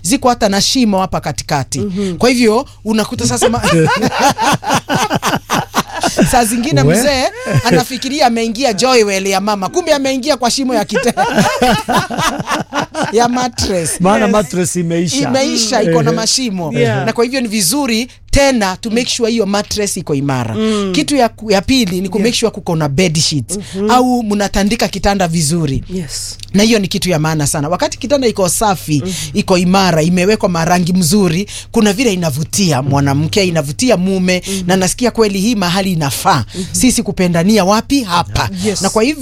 ziko hata na shimo hapa katikati kwa hivyo unakuta sasa ma... saa zingine We. mzee anafikiria ameingia joywell ya mama kumbe ameingia kwa shimo ya kite ya mattress maana Yes. mattress imeisha imeisha iko na Ehe. mashimo Yeah. na kwa hivyo ni vizuri tena to make sure hiyo mattress iko imara kitu ya, ku- ya pili ni ku make sure kuko na bed sheets au mnatandika kitanda vizuri Yes. na hiyo ni kitu ya maana sana wakati kitanda iko safi iko imara imewekwa marangi mzuri kuna vile inavutia mwanamke inavutia mume na nasikia kweli hii mahali inafaa sisi kupendania wapi hapa Yes. na kwa hivyo